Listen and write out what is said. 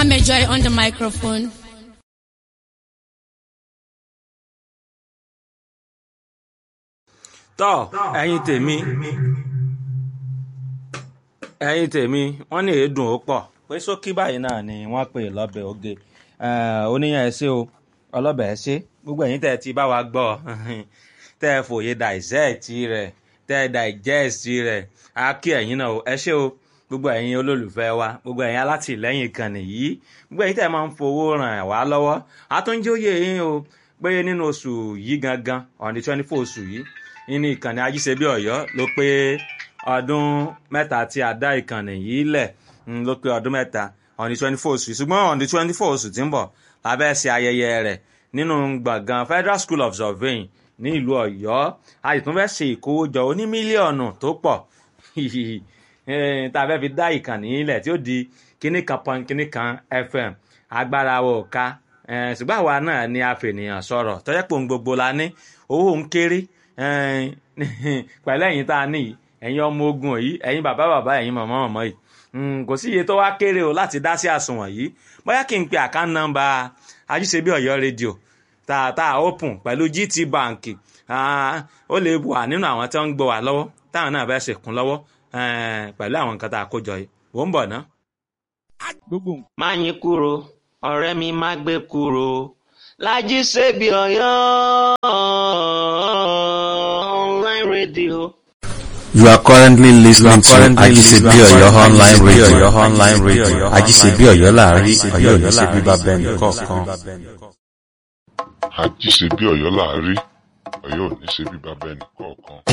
Amajoy on the microphone. tọ́ ẹ̀yin tèmi ẹ̀yin tèmi wọ́n ní èédùn ó pọ̀ pé sókí báyìí náà ni wọ́n pè lọ́bẹ̀ oge oníyàn ẹ ṣé o ọlọ́bẹ̀ ẹ ṣé gbogbo ẹ̀yin tẹ́ ẹ ti bá wa gbọ́ tẹ́ ẹ fòye dissect rẹ̀ tẹ́ ẹ digest rẹ̀ á kí ẹ̀yin náà o ẹ ṣé o gbogbo ẹ̀yin olólùfẹ́ wa gbogbo ẹ̀yin alátìlẹ́yìn ìkànnì yìí gbogbo ẹ̀yin tẹ́ ẹ máa ń fowó ràn wá lọ́wọ́ àtúnjóyè yín o pé nínú oṣù yìí gangan on the twenty four oṣù yìí nínú ìkànnì ajíṣebí ọ̀yọ́ ló pé ọdún mẹ́ta tí a dá ìkànnì yìí lẹ̀ ló pé ọdún mẹ́ta on the twenty four oṣù yìí ṣùgbọ́n on the twenty four oṣù tí ń bọ̀ lábẹ́ ṣe ayẹyẹ rẹ̀ nínú gbọ̀ngàn federal school of surveying ní ìlú ọ̀yọ́ a sì tún fẹ́ ṣe ìkówójọ oní mílíọ̀nù tó pọ̀ tá a fẹ́ fi dá ìkànnì yìí lẹ̀ tí ó di kíní kan pọn kíní kan fm agbára wo ká ṣùgbọ́n àwa náà ni a fènìyàn sọ̀rọ̀ tọ́jọ́ pé òun gbogbo la ní owó ń kéré pẹ̀lú ẹ̀yin tá a ní yìí ẹ̀yin ọmọ ogun yìí ẹ̀yin bàbá bàbá ẹ̀yin màmá màmá yìí kò sí iye tó wá kéré o láti dá sí àsùnwọ̀n yìí bóyá kí n pe àkáǹtì nọ́mbà ajíṣebí ọ̀yọ́ rédíò tààtà open pẹ̀lú gt bank ó lè wà nínú àwọn tí wọ́n ń gbọ́ wà lọ́wọ́ táwọn náà fẹ́ ṣèkún lọ́wọ́ pẹ̀lú àwọn nǹkan tá a kó jọ yìí wò ń bọ̀ ná. má yín kúrò ọ̀rẹ́ mi má gbé kúrò lájí ṣebí ọ̀yọ́ online radio. You are currently listening to Ajisebi Oyo online radio. online radio. Ajisebi Oyo láàrin Oyo ò ní ṣe bíbá bẹ́ẹ̀ nìkọ̀ọ̀kan. àjíṣe bí ọ̀yọ́ láàárí ọ̀yọ́ ò ní ṣe bí bàbá ẹnì kọ̀ọ̀kan.